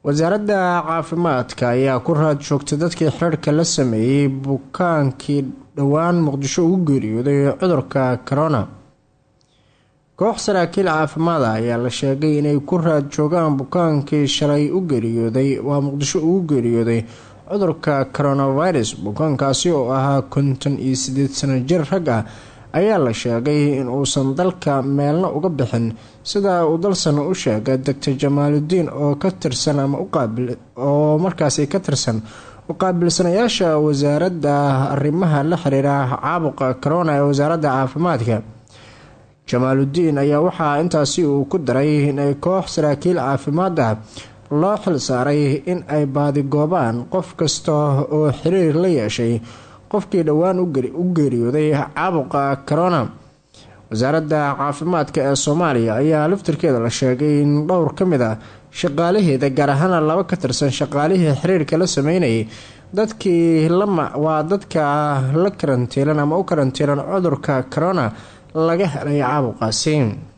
wasaaradda caafimaadka ayaa ku raad joogtay dadkii xirarhka la sameeyey bukaankii dhowaan muqdisho ugu geeriyooday cudurka corona koox saraakiil caafimaada ayaa la sheegay inay ku raad joogaan bukaankii shalay u geeriyooday waa muqdisho ugu geeriyooday cudurka coronavirus bukaankaasi oo ahaa konton iyo sideed sano jir rag ah ayaa la sheegay in uusan dalka meelna uga bixin sida uu dalsan u sheegay doctor jamaaludiin oo ka tirsan ama oo markaasi ka tirsan uqaabilsanayaasha wasaaradda arrimaha la xiriira caabuqa corona ee wasaaradda caafimaadka jamaaludiin ayaa waxaa intaasi uu ku daray inay koox saraakiil caafimaad ah loo xil saaray in ay baadigoobaan qof kasta oo xiriir la yeeshay qofkii dhowaan u geeriyooday caabuqa corona wasaaradda caafimaadka ee soomaaliya ayaa laftirkeeda la sheegay in dhowr ka mid ah shaqaalaheeda gaar ahaana laba ka tirsan shaqaalihii xiriirka la sameynayay dadkii waa dadka la karantiilan ama u karantiilan cudurka corona laga helay caabuqaasi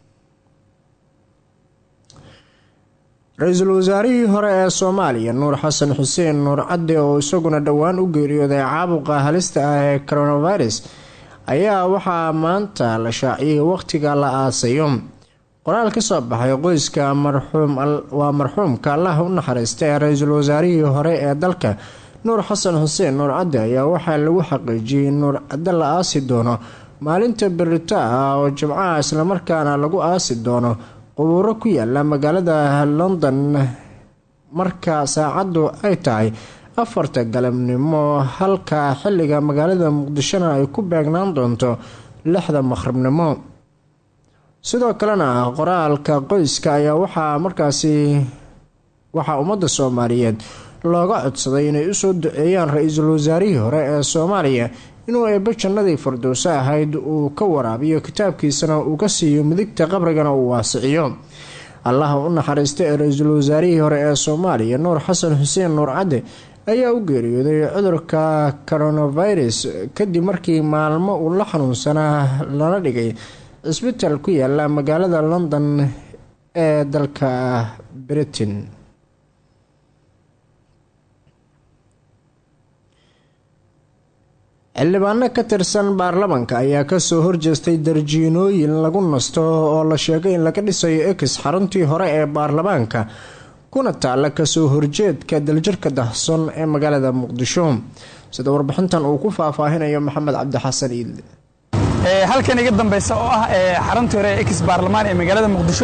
ra-iisul wasaarihii hore ee soomaaliya nuur xasan xuseen nuur cadde oo isaguna dhowaan u geeriyooday caabuqa halista ah ee coronavirus ayaa waxaa maanta la shaaciyay waqtiga la aasayo qoraal ka soo baxay qoyska waa marxuumka allah u naxariista ee ra-iisul wasaarihii hore ee dalka nuur xasan xuseen nuur cadde ayaa waxaa lagu xaqiijiyay in nuur cadde la aasi doono maalinta berito ah oo jimcaha islamarkaana lagu aasi doono qubuuro ku yaala magaalada london marka saacaddu ay tahay afarta galabnimo halka xilliga magaalada muqdishona ay ku beegnaan doonto lixda maqhribnimo sidoo kalena qoraalka qoyska ayaa waxaa markaasi waxaa ummadda soomaaliyeed looga codsaday inay usoo duceeyaan ra-iisul wasaarihii hore ee soomaaliya inuu eebbe jannadii firdowso ahayd uu ka waraabiyo kitaabkiisana uu ka siiyo midigta qabrigana uu waasiciyo allaha u naxariista ee ra-iisul wasaarihii hore ee soomaaliya nuur xasan xuseen nuur cadde ayaa u geeriyooday cudurka coronavirus kadib markii maalmo uu la xanuunsanaa lana dhigay cisbitaal ku yaala magaalada london ee dalka britain xildhibaano ka tirsan baarlamanka ayaa kasoo horjeestay darjiinooyin lagu nasto oo la sheegay in laga dhisayo ex xaruntii hore ee baarlamaanka kuna taala kasoo horjeedka daljirka dahson ee magaalada muqdisho sida warbixintan uu ku faahfaahinayo maxamed cabdixasan iidle halkan iga dambeysa oo ah xaruntii hore ex baarlamaan ee magaalada muqdisho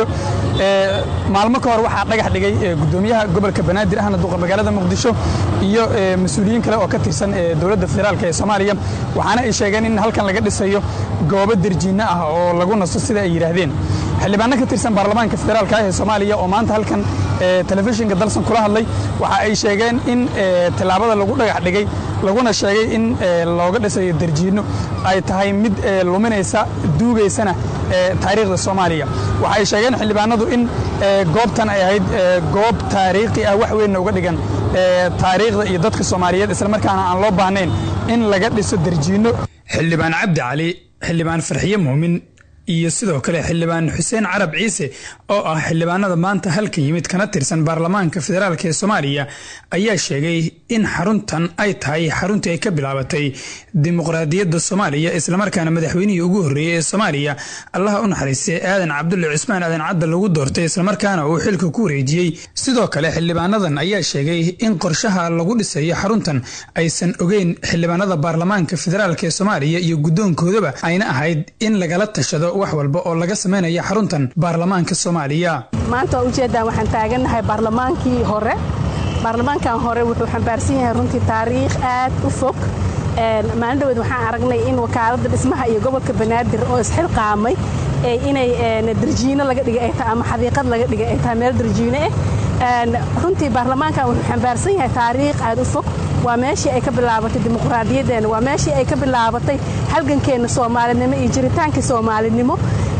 maalmo ka hor waxaa dhagax dhigay gudoomiyaha gobolka banaadir ahna duqa magaalada muqdisho iyo mas-uuliyiin kale oo ka tirsan dowladda federaalk ee soomaaliya waxaana ay sheegeen in halkan laga dhisayo goobo derjiinno ah oo lagu nasto sida ay yidhaahdeen xildhibaano ka tirsan baarlamaanka federaalk ah ee soomaaliya oo maanta halkan telefishinka dalsan kula hadlay waxa ay sheegeen in tallaabada lagu dhagax dhigay laguna sheegay in looga dhisayo derjiinno ay tahay mid luminaysa duugaysana taariikhda soomaaliya waxa ay sheegeen xildhibaanadu in goobtan ay ahayd goob taariikhi ah wax weynna uga dhigan taariikhda iyo dadka soomaaliyeed islamarkaana aan loo baahnayn in laga dhiso derjiinno xildhibaan cabdi cali xildhibaan farxiye muumin iyo sidoo kale xildhibaan xuseen carab ciise oo ah xildhibaanada maanta halka yimid kana tirsan baarlamaanka federaalk ee soomaaliya ayaa sheegay in xaruntan ay tahay xaruntii ay ka bilaabatay dimuqraadiyadda soomaaliya islamarkaana madaxweynihii ugu horreeyey ee soomaaliya allaha u naxariistay aadan cabdulle cusmaan aadan cadda lagu doortay islamarkaana uu xilka ku wareejiyey sidoo kale xildhibaanadan ayaa sheegay in qorshaha lagu dhisayo xaruntan aysan ogeyn xildhibaanada baarlamaanka federaalk ee soomaaliya iyo guddoonkoodaba ayna ahayd in lagala tashado wax walba oo laga samaynayo xaruntan baarlamaanka soomaaliya maanta waa ujeeddaan waxaan taagannahay baarlamaankii hore baarlamaankan hore wuxuu xambaarsan yahay runtii taariikh aad u fog maalin dhaweed waxaan aragnay in wakaaladda dhismaha iyo gobolka banaadir oo isxilqaamay inay darjiino laga dhigay ay tahay ama xadiiqad laga dhigay ay tahay meel darjiino ah runtii baarlamaankan wuxuu xambaarsan yahay taariikh aad u fog waa meeshii ay ka bilaabatay dimuqraadiyaddeena waa meeshii ay ka bilaabatay halgankeenna soomaalinimo iyo jiritaankii soomaalinimo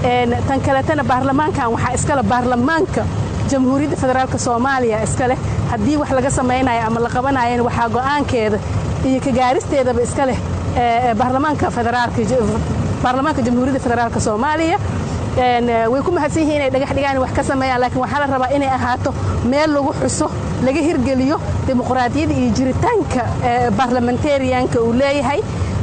tan kaletana baarlamaankan waxaa iskale baarlamaanka jamhuuriyadda federaalk soomaaliya iska leh haddii wax laga samaynayo ama la qabanayana waxaa go'aankeeda iyo kagaaristeedaba iska leh baarlamaanka federaalka baarlamaanka jamhuuriyadda federaalk soomaaliya way ku mahadsan yihiin inay dhagax dhigaan wax ka sameeyaan laakiin waxaa la rabaa inay ahaato meel lagu xuso laga hirgeliyo dimuqraadiyadda iyo jiritaanka barlamentarianka uu leeyahay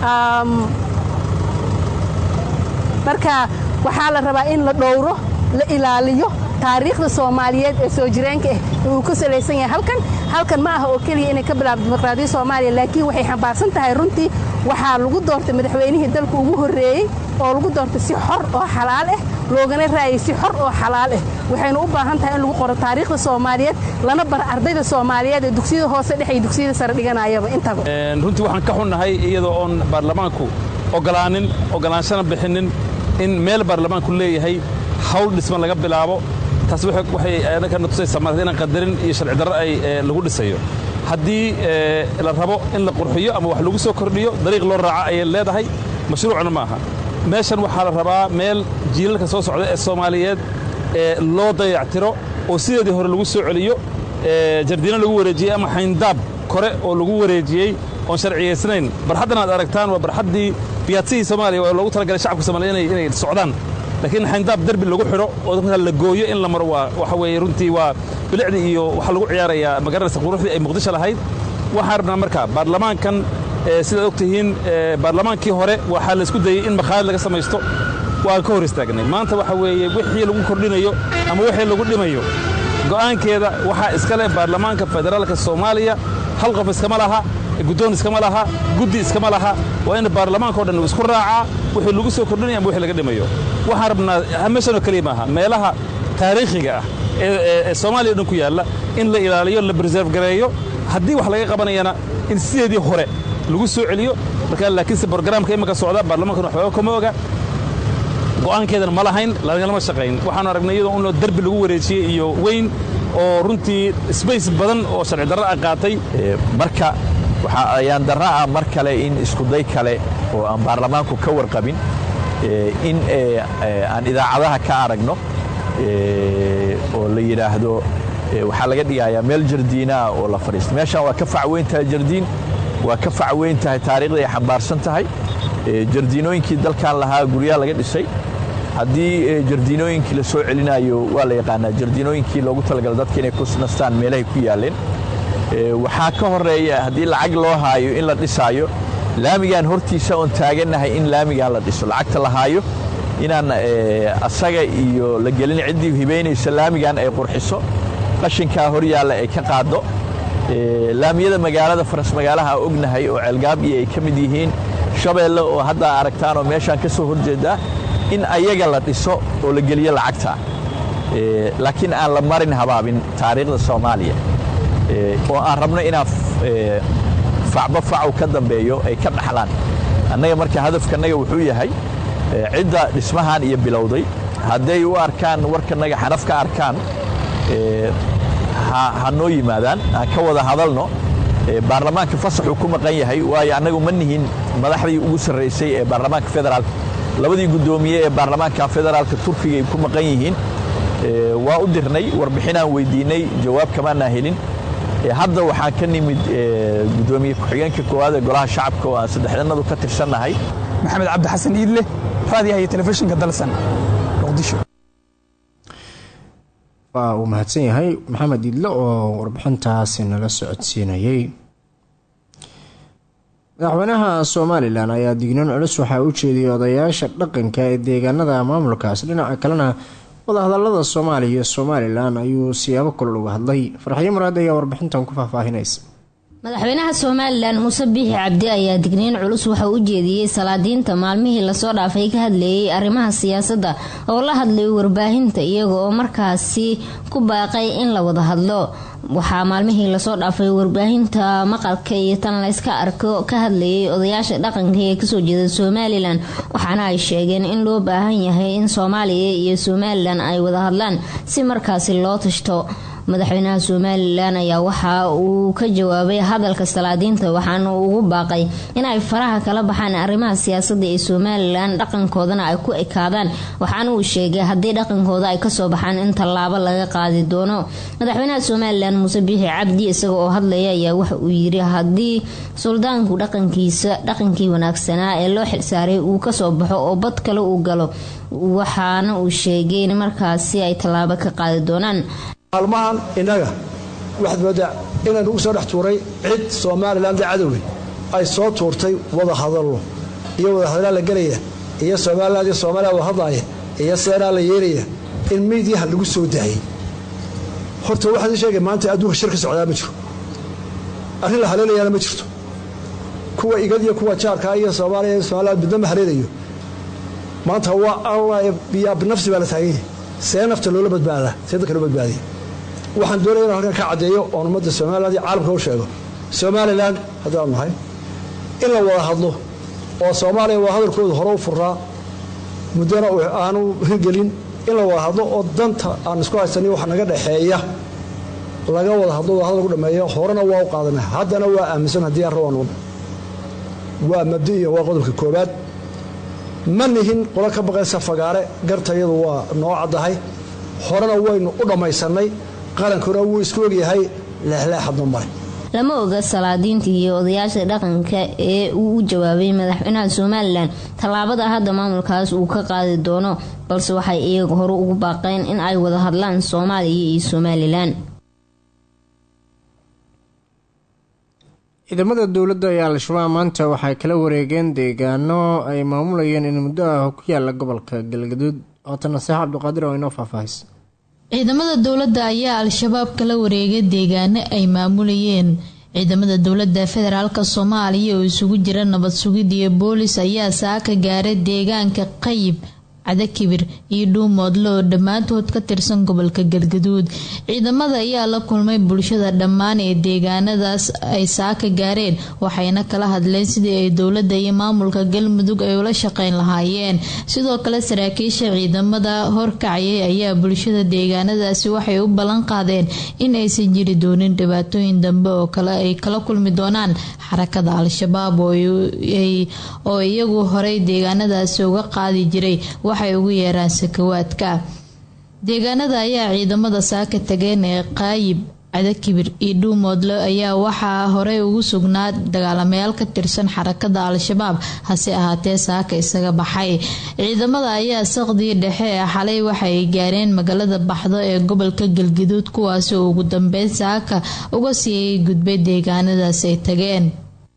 marka waxaa la rabaa in la dhowro la ilaaliyo taariikhda soomaaliyeed ee soo jireenka ah uu ku salaysan yahay halkan halkan ma aha oo keliya inay ka bilaabto dimuqraadiyadda soomaaliya laakiin waxay xambaarsan tahay runtii waxaa lagu doortay madaxweynihii dalka ugu horreeyey oo lagu doortay si xor oo xalaal ah loogana raayay si xor oo xalaal ah waxaynu u baahan tahay in lagu qoro taariikhda soomaaliyeed lana bar ardayda soomaaliyeed ee dugsiyada hoose dhex iyo dugsiyada sare dhiganayaba intaba runtii waxaan ka xunnahay iyadoo oon baarlamaanku ogolaanin ogolaanshana bixinin in meel baarlamaanku leeyahay hawl dhisman laga bilaabo taas waxay anakana tusaysaa maarata inaan qadarin iyo sharci darro ay lagu dhisayo haddii la rabo in la qurxiyo ama wax lagu soo kordhiyo dariiq loo raaca ayay leedahay mashruucna ma aha meeshan waxaa la rabaa meel jiilalka soo socda ee soomaaliyeed ee loo dayactiro oo sideedii hore lagu soo celiyo jardiino lagu wareejiyey ama xayndaab kore oo lagu wareejiyey oon sharciyaysnayn barxaddan aad aragtaan waa barxaddii biyaadsihii soomaaliya oo loogu talagalay shacabka soomaliya inay socdaan laakiin xayndaab derbi lagu xidho oo markaa la gooyo in la maro waa waxa weeye runtii waa bilicdii iyo waxaa lagu ciyaarayaa magaranaysa quruxdii ay muqdisho lahayd waxaan rabnaa marka baarlamaankan sidaad og tihiin baarlamaankii hore waxaa laisku dayey in makhaayad laga samaysto waan ka hor istaagnay maanta waxa weeye wixii lagu kordhinayo ama wixii lagu dhimayo go'aankeeda waxaa iska leh baarlamaanka federaalka soomaaliya hal qof iskama laha guddoon iskama laha guddi iskama laha waa in baarlamaanka o dhan uu isku raacaa wixii lagu soo kordhinaya ama wixii laga dhimayo waxaan rabnaa meeshanoo keliya maaha meelaha taariikhiga ah ee soomaaliya o dhan ku yaalla in la ilaaliyo la preserve gareeyo haddii wax laga qabanayana in sideedii hore lagu soo celiyo marka laakiinse brograamka imanka socda baarlamaankan waxbaba kama oga go'aankeedana ma lahayn lagalama shaqayn waxaanu aragnay iyadoo unoo derbi lagu wareejiyey iyo weyn oo runtii sbace badan oo sharci darro ah qaatay marka waxaa ayaan darra ah mar kale in iskuday kale oo aan baarlamaanku ka warqabin in aan idaacadaha ka aragno oo la yidhaahdo waxaa laga dhigayaa meel jardiinaah oo la fadhiista meeshaan waa ka facweyn tahay jardiin waa ka facweyn tahay taariikhda ay xambaarsan tahay jardiinooyinkii dalkan lahaa guryaha laga dhisay haddii jardiinooyinkii la soo celinayo waa la yaqaanaa jardiinooyinkii loogu talagala dadka inay ku nastaan meelahay ku yaaleen waxaa ka horeeya haddii lacag loo haayo in la dhisaayo laamigaan hortiisa oon taagannahay in laamigaan la dhiso lacagta la haayo inaan asaga iyo la gelin ciddii hibaynaysa laamigan ay qurxiso qashinkaa hor yaalla ay ka qaaddo laamiyada magaalada faras magaalaha ognahay oo ceelgaabiyo ay ka mid yihiin shabeelle oo hadda aragtaan oo meeshaan ka soo horjeedaa in ayaga la dhiso oo la geliyo lacagta laakiin aan la marin habaabin taariikhda soomaaliya oo aan rabno inaa facba facow ka dambeeyo ay ka dhaxlaan annaga marka hadafkanaga wuxuu yahay cidda dhismahan iyo bilowday hadday u arkaan warkanaga xanaf ka arkaan ha noo yimaadaan aan ka wada hadalno baarlamaanka fasaxuu ku maqan yahay waayo annagu ma nihin madaxdii ugu sarraysay ee baarlamaanka federaalka labadii guddoomiye ee baarlamaanka federaalka turkiga ay ku maqan yihiin waa u dirnay warbixinaan weydiinay jawaab kamaanaa helin hadda waxaan ka nimid guddoomiye ku-xigeenka koowaad ee golaha shacabka oo aan saddexdanadu ka tirsannahay maxamed cabdi xasan iidle raadiyaha iyo telefishinka dalsan muqdisho waa uu mahadsan yahay maxamed iidle oo warbixintaasi nala socodsiinayay madaxweynaha somalilan ayaa dignoon culus waxaa u jeediyay odayaasha dhaqanka ee deegaanada maamulkaas dhinaca kalena wadahadalada soomaaliya iyo somalilan ayuu siyaabo kulol uga hadlay farxiyo muraad ayaa warbixintan ku faahfaahinaysa madaxweynaha somalilan muuse biixi cabdi ayaa digniin culus waxa u jeediyey salaadiinta maalmihii lasoo dhaafay ka hadleeyay arrimaha siyaasadda oo la hadlay warbaahinta iyaga oo markaasi ku baaqay in la wada hadlo waxaa maalmihii lasoo dhaafay warbaahinta maqalka iyo tan layska arko ka hadlayay odayaasha dhaqanka ee kasoo jeeda somalilan waxaana ay sheegeen in loo baahan yahay in soomaaliya iyo somalilan ay wada hadlaan si markaasi loo tashto madaxweynaha somalilan ayaa waxa uu ka jawaabay hadalka salaadiinta waxaana ugu baaqay inay faraha kala baxaan arrimaha siyaasada ee somalilan dhaqankoodana ay ku ekaadaan waxaana uu sheegay haddii dhaqankooda ay kasoo baxaan in tallaabo laga qaadi doono madaxweynaha somalilan muuse biixi cabdi isaga oo hadlaya ayaa waxa uu yiri haddii suldaanku dhaqankiisa dhaqankii wanaagsanaa ee loo xilsaaray uu kasoo baxo oo bad kale uu galo waxaana uu sheegay in markaasi ay tallaabo ka qaadi doonaan maalmahan innaga waxaad moodaa inaynu u soo dhex tuuray cid somalilan da cadowey ay soo tuurtay wada hadallo iyo wada hadallaa la gelaya iyo somalilan iyo soomaaliya wada hadlaaya iyo seenaa la yeelaya in miidyaha lagu soo daayay horta waxaad ii sheegay maanta adduunka shir ka socdaa ma jiro arrin la haleelayaana ma jirto kuwa igad iyo kuwa jaarkaa iyo soomaaliya iyo somalilan midna ma haleelayo maanta waa allah biyaa binafsi baa la taagan yahay see nafta loola badbaadaa see dadka loo badbaadiya waxaan doonaya inaan halkan ka caddeeyo oon ummadda somalilan iyo caalamka u sheego somalilan haddaan nahay in la wada hadlo oo soomaaliya wada hadalkooda hore u furaa muddona aanu hirgelin in la wada hadlo oo danta aan isku haysanay waxa naga dhexeeya laga wada hadlo wada hadal lagu dhameeyo horena waa u qaadana haddana waa aaminsan haddii aan rabaan waa mabdi'iya waa qodobka koobaad ma nihin qolo ka baqaysa fagaare gartayadu waa noo caddahay horena waynu u dhammaysannay qarankuna wuu isku ogyahay leexleexadno male lama oga salaadiinta iyo odayaasha dhaqanka ee uu u jawaabay madaxweynaha somalilan tallaabada hadda maamulkaas uu ka qaadi doono balse waxay iyaga hore ugu baaqeen in ay wada hadlaan soomaaliya iyo somalilan ciidamada dowladda ee al-shabaab maanta waxay kala wareegeen deegaano ay maamulayeen in muddo ah ku yaala gobolka galgaduud oota naseex cabdiqaadir oo inoo faahfaahis ciidamada dowladda ayaa al-shabaab kala wareegay deegaano ay maamulayeen ciidamada dowladda federaalk soomaaliya oo isugu jira nabad sugid iyo boolis ayaa saaka gaaray deegaanka qayib cadakibir iyo dhuumoodle oo dhammaantood ka tirsan gobolka galgaduud ciidamada ayaa la kulmay bulshada dhammaan ee deegaanadaas ay saaka gaareen waxayna kala hadleen sidii ay dowladda iyo maamulka galmudug ay ula shaqeyn lahaayeen sidoo kale saraakiisha ciidamada horkacayay ayaa bulshada deegaanadaasi waxay u ballan qaadeen in aysan jiri doonin dhibaatooyin dambe oo kale ay kala kulmi doonaan xarakada al-shabaab oo iyagu horey deegaanadaasi uga qaadi jiray waxay ugu yeeraan sakawaadka deegaanada ayaa ciidamada saaka tageen ee qaayib cadakibir iyo dhuumoodle ayaa waxaa horey ugu sugnaa dagaalamayaal ka tirsan xarakada al-shabaab hase ahaatee saaka isaga baxay ciidamada ayaa saqdii dhexe ee xalay waxaay gaareen magaalada baxdo ee gobolka galgaduud kuwaasi oo ugu dambeyn saaka uga sii gudbay deegaanadaas ay tageen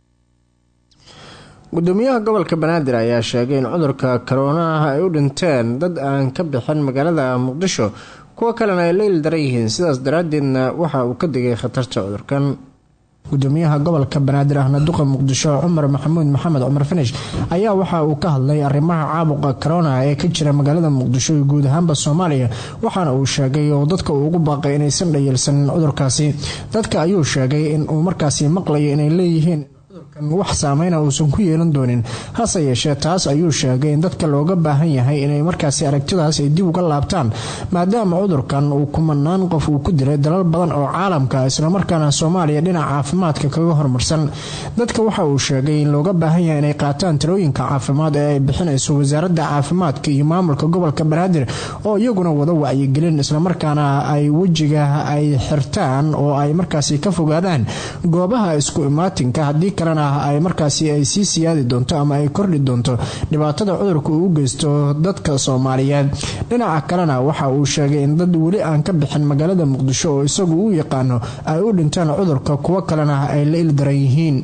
gudoomiyaha gobolka banaadir ayaa sheegay in cudurka koroonaha ay u dhinteen dad aan ka bixin magaalada muqdisho kuwo kalena ay leyl daran yihiin sidaas daraadeedna waxa uu ka digay khatarta cudurkan gudoomiyaha gobolka banaadir ahna duqa muqdisho cumar maxamuud maxamed cumar finish ayaa waxa uu ka hadlay arrimaha caabuqa korona ee ka jira magaalada muqdisho iyo guud ahaanba soomaaliya waxaana uu sheegay oo dadka uu ugu baaqay inaysan dhayalsanin cudurkaasi dadka ayuu sheegay in uu markaasi maqlayo inay leeyihiin wax saameyna uusan ku yeelan doonin hase yeeshee taas ayuu sheegay in dadka looga baahan yahay inay markaasi aragtidaas ay dib uga laabtaan maadaama cudurkan uu kumanaan qof uu ku diray dalal badan oo caalamka islamarkaana soomaaliya dhinaca caafimaadka kaga hormarsan dadka waxa uu sheegay in looga baahan yahay inay qaataan talooyinka caafimaad ee ay bixinayso wasaaradda caafimaadka iyo maamulka gobolka banaadir oo iyaguna wada wacyigelin islamarkaana ay wejiga ay xirtaan oo ay markaasi ka fogaadaan goobaha isku imaatinka haddii kalena ay markaasi ay sii siyaadi doonto ama ay kordhi doonto dhibaatada cudurka uu u geysto dadka soomaaliyeed dhinaca kalena waxa uu sheegay in dad weli aan ka bixin magaalada muqdisho oo isagu u yaqaano ay u dhintaan cudurka kuwo kalena ay la ildaran yihiin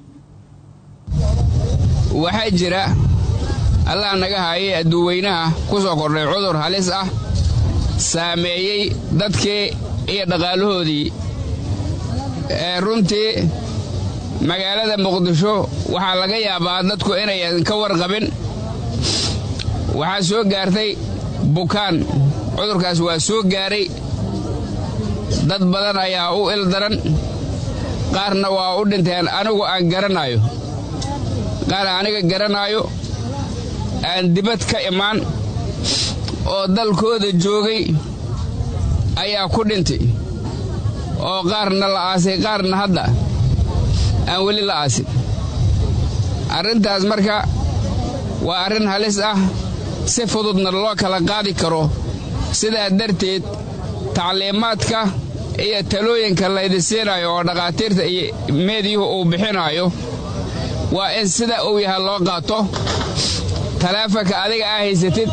waxaa jira allah naga haayay adduuweynaha ku soo kordhay cudur halis ah saameeyey dadkii iyo dhaqaalahoodii ee runtii magaalada muqdisho waxaa laga yaabaa dadku inayan ka warqabin waxaa soo gaartay bukaan cudurkaas waa soo gaaray dad badan ayaa u ildaran qaarna waa u dhinteen anigu aan garanaayo qaar aniga garanaayo aan dibad ka imaan oo dalkooda joogay ayaa ku dhintay oo qaarna la aasay qaarna hadda aan weli la aasin arrintaas marka waa arrin halis ah si fududna loo kala qaadi karo sidaa darteed tacliimaadka iyo talooyinka laydi siinayo oo dhakhaatiirta iyo meediyuhu uu bixinaayo waa in sida uu yahay loo qaato taleefanka adiga aa haysatid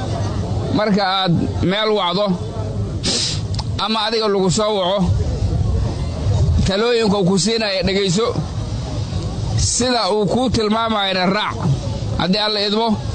marka aad meel wacdo ama adiga lagu soo waco talooyinka uu ku siinaya dhegayso sida uu kuu tilmaamayana raac haddii alla idmo